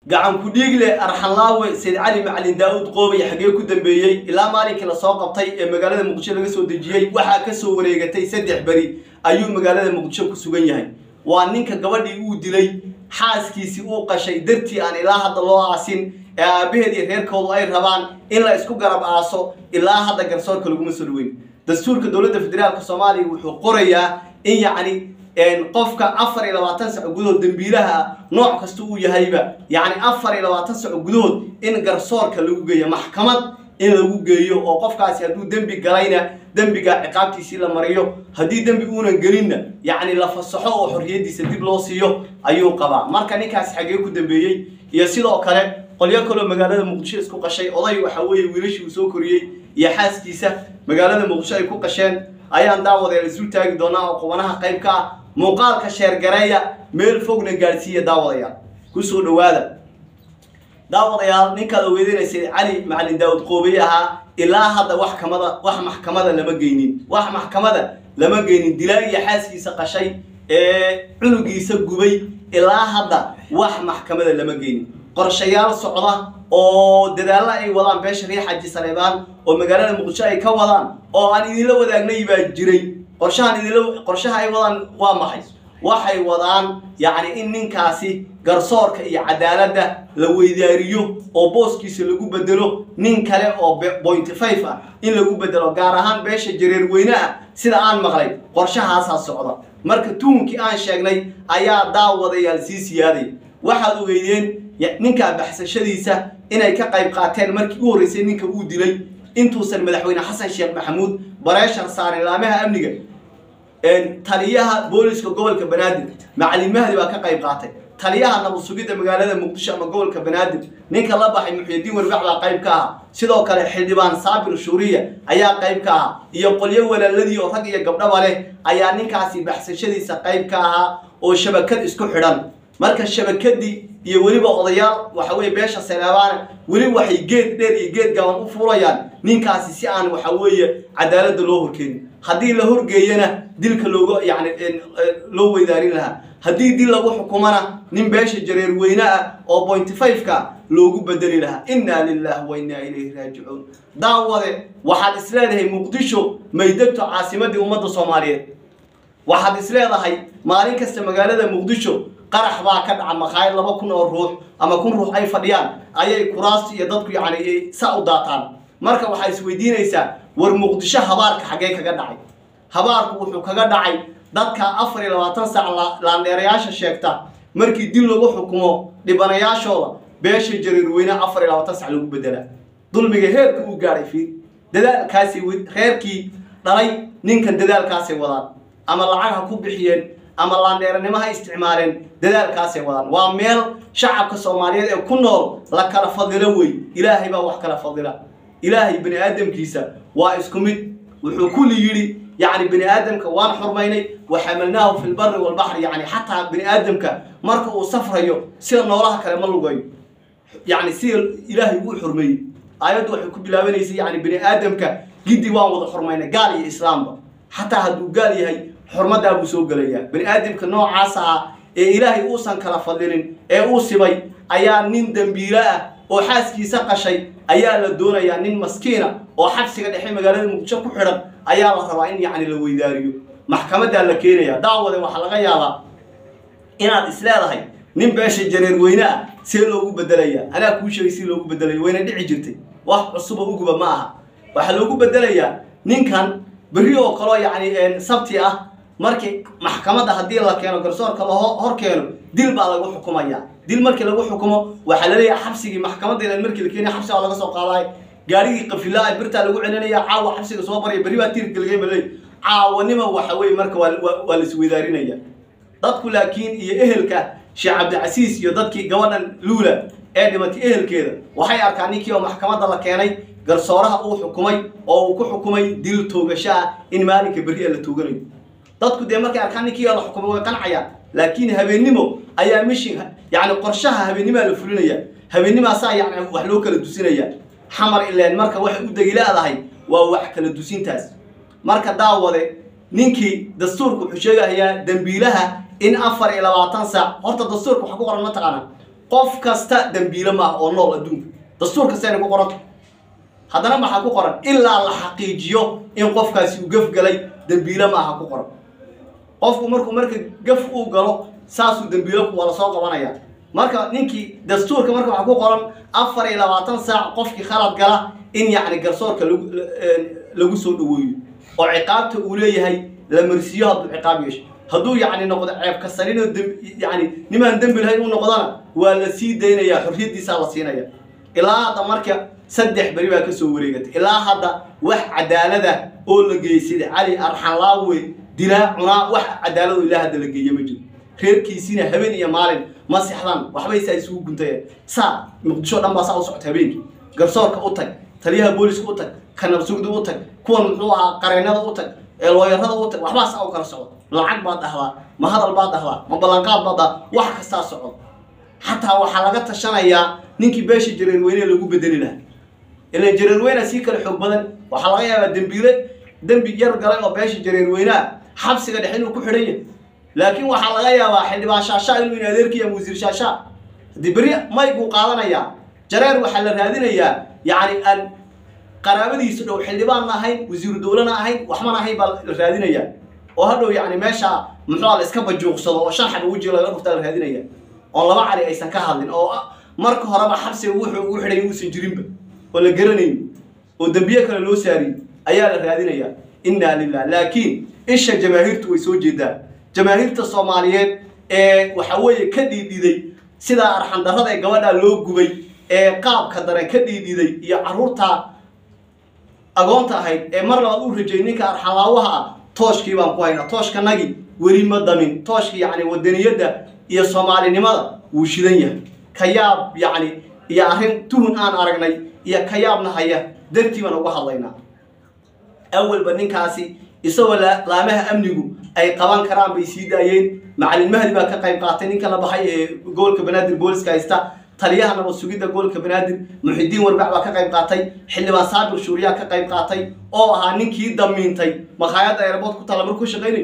gacan ku-dhiigle arxanlaawe sayd cali macalin daa-uud qoobay xaggee ku dambeeyey ilaa maalinkii lasoo qabtay ee magaalada muqdisho laga soo dejiyey waxaa kasoo wareegatay saddex beri ayuu magaalada muqdisho ku sugan yahay waa ninka gabadhii uu dilay xaaskiisii uu qashay dartii aan ilaa hadda loo aasin ee aabbaheed iyo reerkoodu ay rabaan in la isku garab aaso ilaa hadda garsoorka laguma soo dhaweyn dastuurka dowladda federaalka soomaaliya wuxuu qorayaa in yacni qofka afar iyo labaatan saco gudahood dambiilaha ah nooc kasta uu yahayba yacni afar iyo labaatan saco gudahood in garsoorka lagu geeyo maxkamad in lagu geeyo oo qofkaasi hadduu dembi galayna dembiga ciqaabtiisii la mariyo haddii dembi uunan gelinna yacni la fasaxo oo xorriyaddiisa dib loo siiyo ayuu qabaa marka ninkaasi xaggee ku dambeeyey iyo sidoo kale qolyo kaloo magaalada muqdisho isku qashay oday waxa weeye wiilashii uu soo koriyey iyo xaaskiisa magaalada muqdisho ay ku qasheen ayaan daawadeel isu taagi doonaa oo qubanaha qayb ka ah muuqaalka sheergareeya meel fogna gaadhsiiya daawadayaal kusoo dhowaada daawadayaal ninkaad ogeedinaysay cali macalin daawud qoobey ahaa ilaa hadda wax kamada wax maxkamada lama geynin wax maxkamada lama geynin dilaa iyo xaaskiisa qashay ee cunugiisa gubay ilaa hadda wax maxkamada lama geynin qorshayaal socda oo dadaallo ay wadaan beesha riix xaji saleebaan oo magaalada muqdisho ay ka wadaan oo aan idinla wadaagnay baa jiray qorshahan idinla qorshaha ay wadaan waa maxay waxay wadaan yacni in ninkaasi garsoorka iyo cadaaladda la weydaariyo oo booskiisa lagu bedelo nin kale oo pointy five ah in lagu bedelo gaar ahaan beesha jareer weyne ah sida aan maqlay qorshahaasaa socda marka tuhunkii aan sheegnay ayaa daawadayaal sii siyaaday waxaad ogeydeen ninkaa baxsashadiisa inay ka qayb qaateen markii u horreysay ninka uu dilay intuusan madaxweyne xasan sheekh maxamuud bareeshar saarin laamaha amniga taliyaha booliska gobolka banaadir macalin mahdi baa ka qayb qaatay taliyaha nabad sugidda magaalada muqdisho ama gobolka banaadir ninka la baxay muxyidiin warbac baa qayb ka aha sidoo kale xildhibaan saabir shuuriya ayaa qayb ka aha iyo qolyo walaaladii oo rag iyo gabdhaba leh ayaa ninkaasi baxsashadiisa qayb ka ahaa oo shabakad isku xidhan marka shabakadii iyo weliba odayaal waxa weye beesha saleebaana weli waxay geed dheer iyo geed gaaban u fuulayaan ninkaasi si aan waxa weeye cadaaladda loo horkeenin haddii la horgeeyana dilka looga yani loo weydaarin lahaa haddii dil lagu xukumana nin beesha jareer weyne ah oo pointy five-ka loogu bedeli lahaa innaa lilahi wa innaa ilayhi raajicuun daawade waxaad is leedahay muqdisho maydegto caasimadii ummadda soomaaliyeed waxaad is leedahay maalin kasta magaalada muqdisho qarax baa ka dhaca makhaayad laba kun oo ruux ama kun ruux ay fadhiyaan ayay kuraasta iyo dadku yacni sa u daataan marka waxaa isweydiinaysaa war muqdisho habaarka xaggee kaga dhacay habaarku wuxuu kaga dhacay dadka afar iyo labaatan saac laandheerayaasha sheegta markii dil lagu xukumo dhibanayaashooda beesha jareerweyne afar iyo labaatan sac lagu bedelaa dulmiga heerka uu gaadhay fiir dadaalkaasi reerkii dhalay ninkan dadaalkaasay wadaan ama lacag ha ku bixiyeen ama laandheeranimo ha isticmaaleen dadaalkaasay wadaan waa meel shacabka soomaaliyeed ee ku nool la kala fadilo wey ilaahay baa wax kala fadila ilaahay bani aadamkiisa waa isku mid wuxuu kulli yidhi yacni bani aadamka waan xurmaynay wa xamalnaahu fi lbari walbaxri yacni xataa bani aadamka marka uu safrayo sida noolaha kale ma lugayo yacni sida ilaahay uu xurmeeyey aayaddu waxay ku bilaabanaysay yacni bani aadamka giddi waan wada xurmaynay gaal iyo islaamba xataa hadduu gaal yahay xurmaddaa buu soo gelayaa bani aadamka noocaas ah ee ilaahay uusan kala fadlinin ee uu sibay ayaa nin dembiilo ah oo xaaskiisa qashay ayaa la doonayaa nin maskiina oo xabsiga dhexe magaalada muqdisho ku xidhan ayaa la rabaa in yacni la weydaariyo maxkamaddaa la keenaya daawade waxaa laga yaabaa inaad is leedahay nin beesha jareer weyne ah see loogu bedelaya anaa kuu sheegay si loogu bedelayo wayna dhici jirtay wax cusuba uguba ma aha waxaa loogu bedelayaa ninkan berri oo kaloo yacni sabti ah markii maxkamadda haddii la keeno garsoorka la hor keeno dil baa lagu xukumaya dil markii lagu xukumo waxaa laleeyahay xabsigii maxkamadeeda markii la keenaya xabsi baa laga soo qaadaay gaarigii qafilaa birtaa lagu celinaya caawa xabsiga soo baraya berri baa tiirka laga maley caawanima waxa weye marka waa laisweydaarinaya dadku laakiin iyo ehelka sheekh cabdicasiis iyo dadkii gabadhan luula ee dhimatay ehelkeeda waxay arkaan ninkii oo maxkamadda la keenay garsooraha uu xukumay oo uu ku xukumay dil toogasho ah in maalinka berri la tooganayo dadku dee markay arkaan ninkii la xukumay way qancayaan laakiin habeennimo ayaa mishin yacni qorshaha habeennimaa la fulinaya habeennimaasaa yacni wax loo kala dusinaya xamar ileen marka waxay u degi leedahay waa wax kala dusintaas marka daawade ninkii dastuurku wuxuu sheegayaa dembiilaha in afar iyo labaatan saac horta dastuurka waxa ku qoran mataqaana qof kasta dembiile maaha oo nool adduunka dastuur kastayna ku qoranta haddana maxaa ku qoran ilaa la xaqiijiyo in qofkaasi uu gaf galay dembiile maaha ku qoran qofku markuu marka gaf uu galo saasuu dembiilo waa lasoo qabanaya marka ninkii dastuurka marka waxaa ku qoran afar iyo labaatan saac qofkii khalad gala in yacni garsoorka lagu lagu soo dhaweeyo oo ciqaabta uu leeyahay la marsiiyo hadduu ciqaab yeesho hadduu yacni noqdo ceeb kasaninoo yani nimaan dembi lahayn u noqdana waa la sii daynayaa xorriyaddiisaa la siinaya ilaa hadda marka saddex beri baa ka soo wareegatay ilaa hadda wax cadaalada oo la geysay cali arxanlaawe dilaa cunaa wax cadaalado ilaa hadda la geeye ma jiro reerkiisiina habeen iyo maalin ma sexdaan waxbay saa isugu guntayeen saa muqdisho dhan baa saa u socota habeenkii garsoorka u tag taliyaha booliska u tag kanabsugda u tag kuwan muxuu ahaa qareennada u tag ee looyarada u tag waxbaa saa u kala socdo lacag baad dhahdaa ma hadal baad dhahdaa ma ballanqaad baad dhahdaa wax kastaa socdo xataa waxaa laga tashanayaa ninkii beesha jareerweyne lagu bedeli lahaa ilan jareerweyna sii kale xoog badan waxaa laga yaabaa dembiile dembi yar galay oo beesha jareerweynea xabsiga dhexe inuu ku xidhan yahay laakiin waxaa laga yaabaa xildhibaan shaashaa inuu in adeerkiya ama wasiir shaashaa haddii beri mayg buu qaadanayaa jareer waxaa la raadinayaa yacni aan qaraabadiisu dhow xildhibaanna ahayn wasiiru dowlana ahayn waxmana ahayn baa la raadinayaa oo hadhow yacni meesha muxuu la iska bajuuqsado oo shan xaba weji laga dhuftaa la raadinaya oo laba cali aysan ka hadlin oo marka horeba xabsiga wuxuu ugu xidhay uusan jirinba oo la garanayn oo dembiye kale loo saariyey ayaa la raadinayaa innaa lilah laakiin isha jamaahiirtu way soo jeedaan jamaahiirta soomaaliyeed ee waxa weeye ka dhiidhiday sidaa arxandarrada ee gabadhaa loo gubay ee qaabka dare ka dhiidhiday iyo carruurta agoonta ahayd ee mar labaad u rajayay ninka arxanlaawaha ah tooshkii baan ku haynaa tooshkanagii weli ma damin tooshkii yacni wadaniyadda iyo soomaalinimada wuu shidan yahay kayaab yacni iyo arrin tuhun aan aragnay iyo kayaabna haya dartii baan uga hadlaynaa awalba ninkaasi isagoo laamaha amnigu ay qaban karaan bay sii daayeen macalin mahdi baa ka qayb qaatay ninka la baxay ee gobolka banaadir booliska haysta taliyaha nabad sugidda gobolka banaadir muxidiin warbac baa ka qayb qaatay xildhibaan saabir shuuriyaa ka qayb qaatay oo ahaa ninkii damiintay makhaayadda airboort ku taalla markuu shaqaynay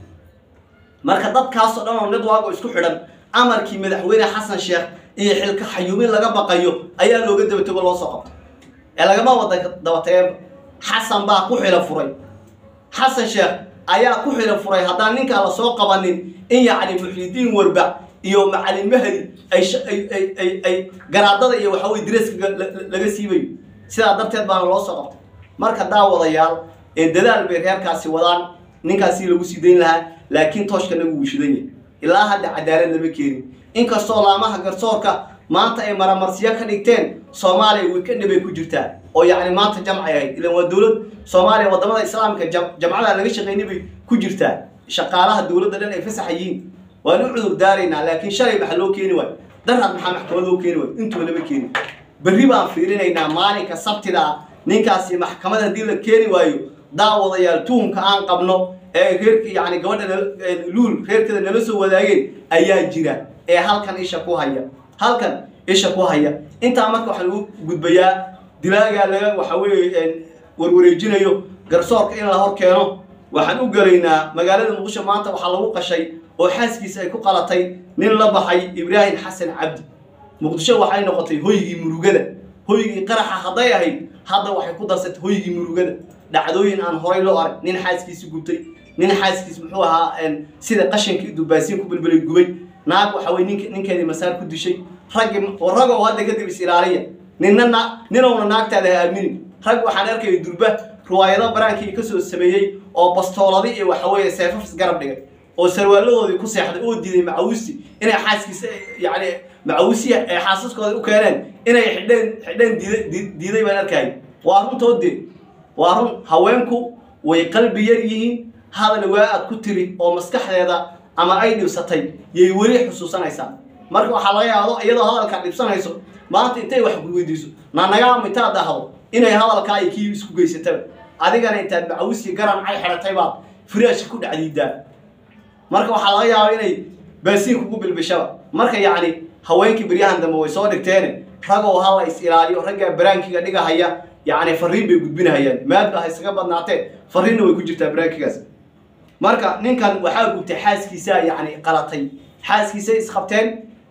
marka dadkaasoo dhan oo network isku xidhan amarkii madaxweyne xasan sheekh iyo xilka xayuumin laga baqayo ayaa looga dabatego loo soo qabtay ee lagama wada dabateeba xasan baa ku xilo furay xasan sheekh ayaa ku xilo furay haddaan ninkaa la soo qabanin in yacni muxyidiin warbac iyo macalin mahdi ay ay ay garaadada iyo waxa weye direeska laga siibayo sidaa darteed baana loo soo qabtay marka daawadayaal ee dadaal bay reerkaasi wadaan ninkaasi lagu sii dayn lahaa laakiin tooshka nagu wuu shidan yahay ilaa hadda cadaalad lama keenin inkastoo laamaha garsoorka maanta ay maramarsiyo ka dhigteen soomaaliya weekend bay ku jirtaa oo yacni maanta jamcay ahayd ilan waa dowlad soomaaliya wadamada islaamka jamcada laga shaqeynay bay ku jirtaa shaqaalaha dowladda dhan ay fasax yihiin waan u cudur daaraynaa laakiin shalay maxaa loo keeni waayo darhad maxaa maxkamad loo keeni waayo intuba lama keeni berri baan fiirinaynaa maalinka sabtida ah ninkaasi maxkamad haddii la keeni waayo daawadayaal tuhumka aan qabno ee reerka yacni gabadha luul reerkeeda nala soo wadaageen ayaa jira ee halkan isha ku haya halkan isha ku haya intaa marka waxaa lagu gudbayaa dilaagaa laga waxa weeye warwareejinayo garsoorka in la hor keeno waxaan u gelaynaa magaalada muqdisho maanta waxaa lagu qashay oo xaaskiisa ay ku qalatay nin la baxay ibraahim xasan cabdi muqdisho waxay noqotay hoygii murugada hoygii qaraxa hadday ahayd hadda waxay ku darsatay hoygii murugada dhacdooyin aan horay loo arag nin xaaskiisi gubtay nin xaaskiis muxuu ahaa sida qashankii dubaasiin ku bilbilay gubay naag waxa weye nink ninkeedii masaar ku dishay raggi ragoo hadda kadib is ilaaliya ninna na ninowna naagtaada ha aaminin rag waxaan arkaya durba riwaayado baraankii kasoo sameeyey oo bastooladi iyo waxa weeye seefafis garab dhigay oo sarwaaladoodii ku seexday oo diiday macawisti inay xaaskiisa yacni macawisiya ay xaasaskooda u keeneen inay xidheen xidheen diiday diiday baan arkayay waa runtoodee waa run haweenku way qalbi yar yihiin hadal waa aad ku tiri oo maskaxdeeda ama ay dhibsatay yay weli xusuusanaysaa marka waxaa laga yaado iyadoo hadalkaa dhibsanayso maanta intay wax weydiiso naanagaama intaad dhahdo inay hadalkaa ay kii isku geysataba adigana intaad macawisiya garan cay xidhatay baad firaashka ku dhacdiidaa marka waxaa laga yaaba inay baasiin kugu bilbishaba marka yacni haweenkii beryahan dambe way soo dhigteene ragoo hala is ilaaliyo raggaa baraankiga dhigahaya yacni fariin bay gudbinahayaan maad ba ha isaga badnaatee fariinna way ku jirtaa baraankigaas marka ninkan waxaa gubtay xaaskiisaa yacni qalatay xaaskiisay isqabteen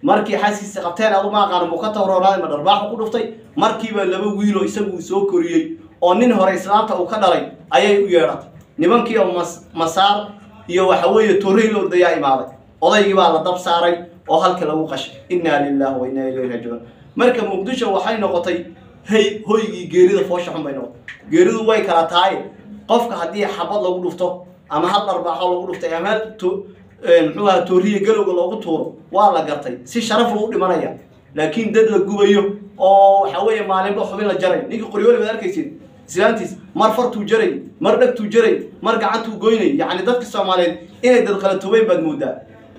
markii xaaskiisa qabteen adu ma aqaano muu ka tawroonaaday ma dharbaaxu ku dhuftay markiiba laba wiiloo isagu uu soo koriyey oo nin hore islaamta uu ka dhalay ayay u yeedhatay nimankii oo mas masaar iyo waxa weeye torrey lordayaa imaaday odaygii baa la dab saaray oo halka lagu qashay innaa lillahi wa innaa ilayhi raajicuun marka muqdisho waxay noqotay hey hoygii geerida foosha xun bay noqotay geeridu way kala tahay qofka haddii xabad lagu dhufto ama hal dharbaaxo lagu dhuftay ama hal to- muxuu ahaa tooriya galowga loogu tuuro waa la gartay si sharaf lagu dhimanaya laakiin dad la gubayo oo waxa weeye maalinba xubin la jaray ninkii qoryooli baad arkaysid islaantiis mar fartuu jaray mar dhegtuu jaray mar gacantuu goynay yacni dadka soomaaliyeed inay dadqalatoobeen baad moodaa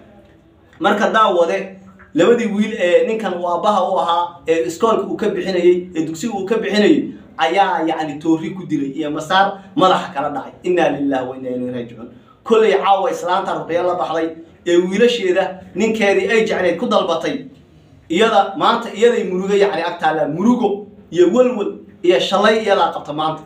marka daawade labadii wiil ee ninkan uu aabbaha u ahaa ee iskoolka uu ka bixinayey ee dugsiga uu ka bixinayey ayaa yacni toori ku dilay iyo masaar madaxa kala dhacay innaa lillahi wa innaa ilayhi raajicuun kollay caawa islaanta ruqyo la baxday ee wiilasheeda ninkeedii ay jecleed ku dalbatay iyada maanta iyaday murugo yacni agtaala murugo iyo welwel iyo shalay iyadaa qabta maanta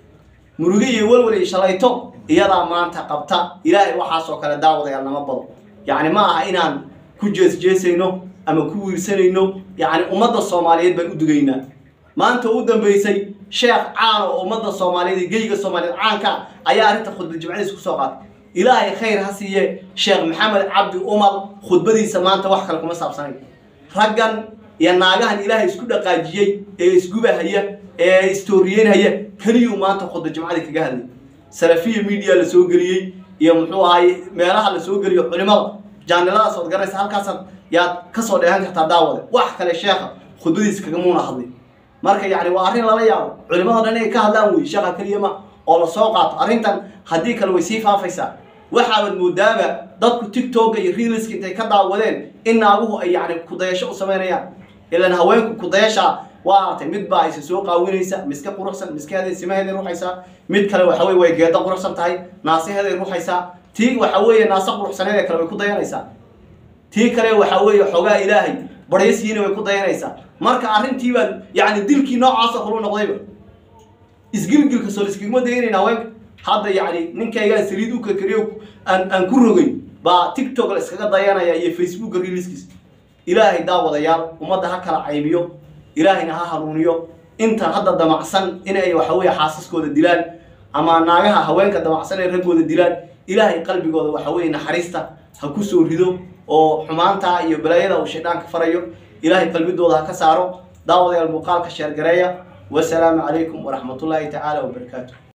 murugo iyo welwel iyo shalayto iyadaa maanta qabta ilaahay waxaasoo kale daawadayaal nama bado yacni ma aha inaan ku jeesjeesayno ama ku wiirsanayno yacni ummadda soomaaliyeed baan u dugaynaa maanta u dambeysay sheekh caan oo ummadda soomaaliyeed iyo geyga soomaaliyeed caanka ayaa arrinta khudbad jimcadiisa kusoo qaatay ilaahay khayr ha siiye sheekh maxamed cabdi umar khudbadiisa maanta wax kale kuma saabsanay raggan iyo naagahan ilaahay isku dhaqaajiyey ee isgubahaya ee istooriyeynhaya keliyuu maanta khudba jimcadii kaga hadlay salafiya media la soo geliyey iyo muxuu ahaay meelaha la soo geliyo culimada jaaniladaas ood garanaysa halkaasaad yaad kasoo dheehan kartaa daawade wax kale sheekha khudbadiisa kagamuuna hadlay marka yacni waa arrin lala yaabo culimada dhan inay ka hadlaan wey sheekha keliya ma oo la soo qaato arrintan haddii kale way sii faafaysaa waxaabad moodaaba dadku tiktoka iyo reelska intay ka daawadeen in naaguhu ay yacni kudayasho u samaynayaan ilan haweenku kudayasha waa artay mid baa isa soo qaawinaysa miska quruxsan miskeeday simaheeday ruxaysaa mid kale waxa weye way geeda quruxsan tahay naasaheeday ruxaysaa tii waxa weeye naasa quruxsaneed ee kale way ku dayanaysaa tii kale waxa weeye xoogaa ilaahay baryasiina way ku dayanaysaa marka arrintii baa yacni dilkii noocaasoo kale u noqdayba isgilgilka soo iskigma dayanayna haweenka hadda yacni ninkaygaan saliid u kakariyo aan aan ku rogayn baa tiktok la iskaga dayanaya iyo facebooka reeliskiis ilaahay daawadayaal ummadda ha kala caybiyo ilaahayna ha hanuuniyo inta hadda damacsan inay waxa weeye xaasaskooda dilaan ama naagaha haweenka damacsan ay raggooda dilaan ilaahay qalbigooda waxa weeye naxariista ha ku soo rido oo xumaanta iyo balaayada uu shayddaanka farayo ilaahay qalbidooda ha ka saaro daawadayaal muuqaalka sheergareeya wasalaamu calaykum waraxmatullaahi tacaala wabarakaatu